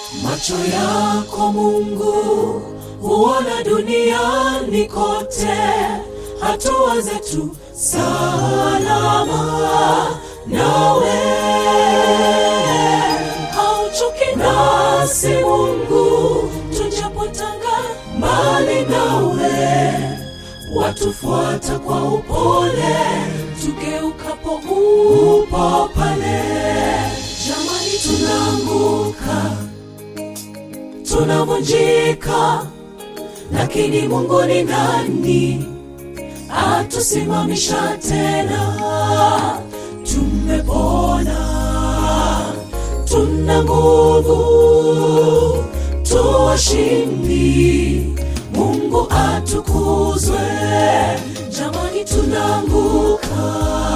Macho yako Mungu huona duniani kote, hatua zetu salama nawe. Hauchoki nasi Mungu, tujapotanga mbali nawe, watufuata kwa upole, tugeukapo upo pale. Jamani, tunaanguka tunavunjika, lakini Mungu ni nani atusimamisha tena? Tumepona, tuna nguvu, tuwashindi. Mungu atukuzwe. Jamani, tunaanguka,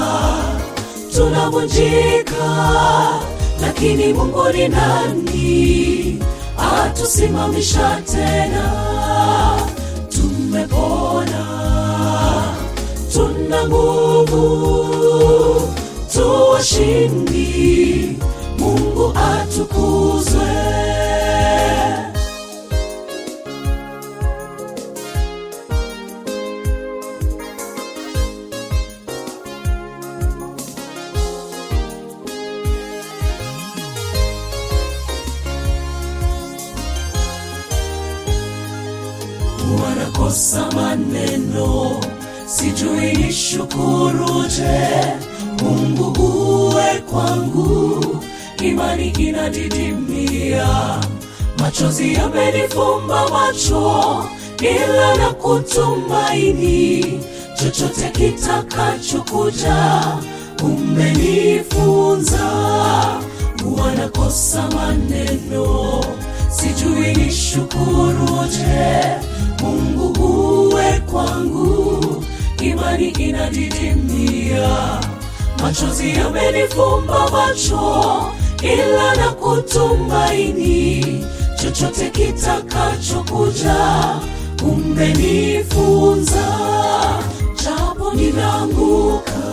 tunavunjika, lakini Mungu ni nani atusimamisha tena? Tumepona, tuna nguvu, tuwashindi. Mungu atukuzwe. wanakosa maneno, sijui nishukuruje. Mungu uwe kwangu, imani inadidimia, machozi yamenifumba macho, ila na kutumaini chochote kitakachokuja, umenifunza. Wanakosa maneno, sijui nishukuruje. Mungu uwe kwangu, imani inadidimia, machozi yamenifumba macho, ila na kutumaini chochote kitakachokuja, umenifunza. Japo ninaanguka,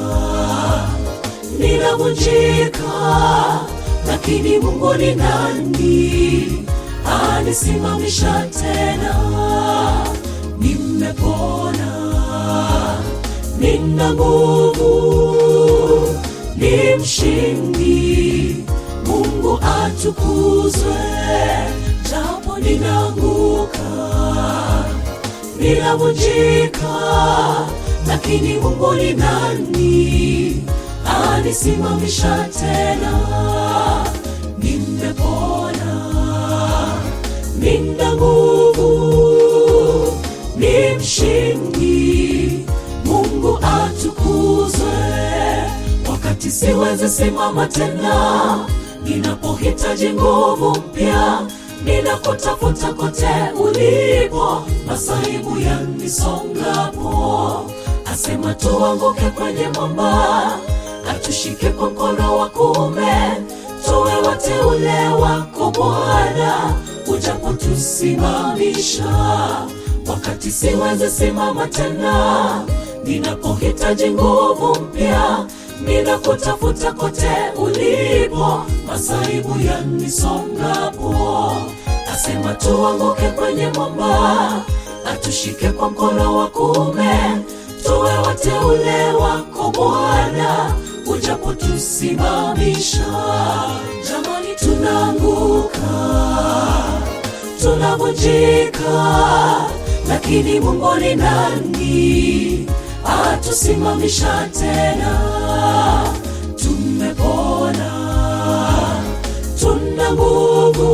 ninavunjika, lakini Mungu ni nani anisimamisha tena? Nimepona, nina nguvu, ni mshindi. Mungu atukuzwe. Japo ninaanguka, ninavunjika, lakini Mungu ni nani anisimamisha tena? Nimepona, nina nguvu, ni mshindi. Mungu atukuzwe. Wakati siwezi simama tena, ninapohitaji nguvu mpya, ninakutafuta kote ulipo, masaibu yanisongapo, asema tuanguke kwenye mwamba, atushike kwa mkono wa kuume, tuwe wateule wako Bwana, ujapotusimamisha wakati siwezi simama tena, ninapohitaji nguvu mpya, ninakutafuta kote ulipo, masaibu yanisongapo, asema tuanguke kwenye mwamba, atushike kwa mkono wa kuume, tuwe wateule wako Bwana, ujapotusimamisha. Jamani, tunaanguka tunavunjika, lakini Mungu ni nani atusimamisha tena? Tumepona, tuna nguvu,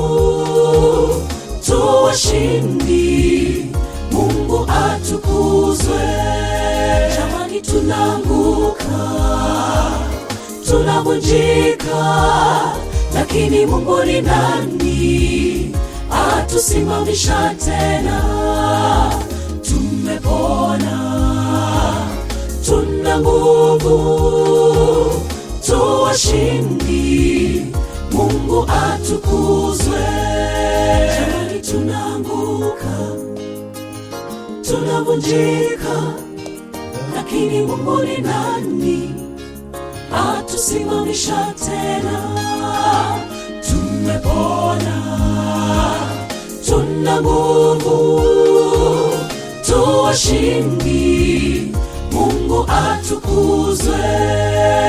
tuwashindi. Mungu atukuzwe. Jamani, tunaanguka, tunavunjika, lakini Mungu ni nani atusimamisha tena? Tumepona, tuna nguvu, tuwashindi. Mungu atukuzwe. Jamani, tunaanguka, tunavunjika, lakini Mungu ni nani atusimamisha tena? Tume tumepona tuna nguvu tuwashindi mungu atukuzwe